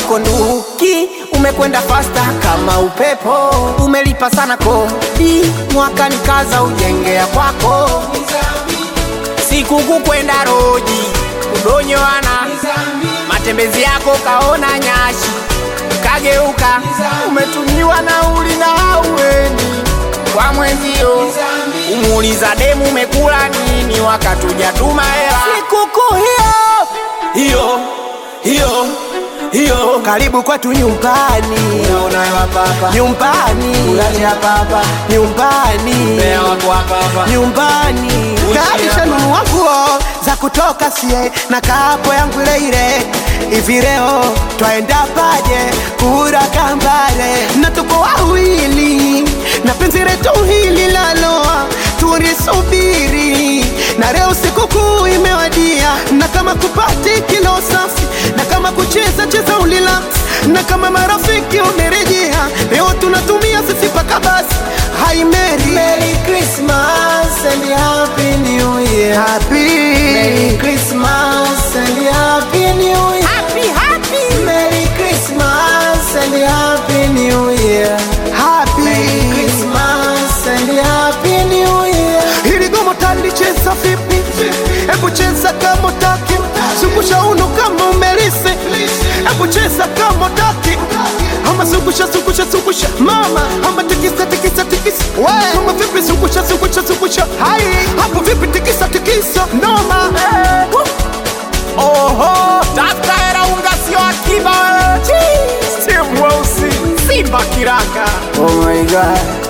kwako nduki, umekwenda fasta kama upepo, umelipa sana kodi, mwaka nikaza ujengea kwako, siku kukwenda roji kudonyoana, matembezi yako kaona nyashi, kageuka, umetumiwa nauli na haueni kwa mwenzio, umuuliza demu umekula nini, wakati hujatuma hela. Sikukuu hiyo hiyo hiyo hiyo, karibu kwetu nyumbani, unaona hapa hapa nyumbani, ulaje hapa hapa nyumbani, mbea wako hapa hapa nyumbani, kaisha nunua nguo za kutoka sie na kapo yangu ile ile hivi leo twaenda paje kura kambale na tuko wawili na penzi letu hili laloa tulisubiri na leo sikukuu imewadia na kama kupati kilo safi na kama kucheza cheza ulila na kama marafiki umerejea leo tunatumia sisi paka basi Hi Mary Merry Christmas and Happy New Year. Happy Merry Christmas and Happy New Year. Happy Happy Merry Christmas and Happy New Year. Happy Merry Christmas and Happy New Year. Hili gomo talicheza vipi? Hebu cheza kama utaki, zungusha uno kama umelisi. Hebu cheza kama utaki, ama zungusha zungusha zungusha mama, ama tikisa tikisa tikisa. Kama vipi zungusha zungusha zungusha, hai hapo vipi tikisa tikisa, noma. Oho, tafuta hela unga sio akiba wewe. Steve Weusi, Simba kiraka. Oh my God.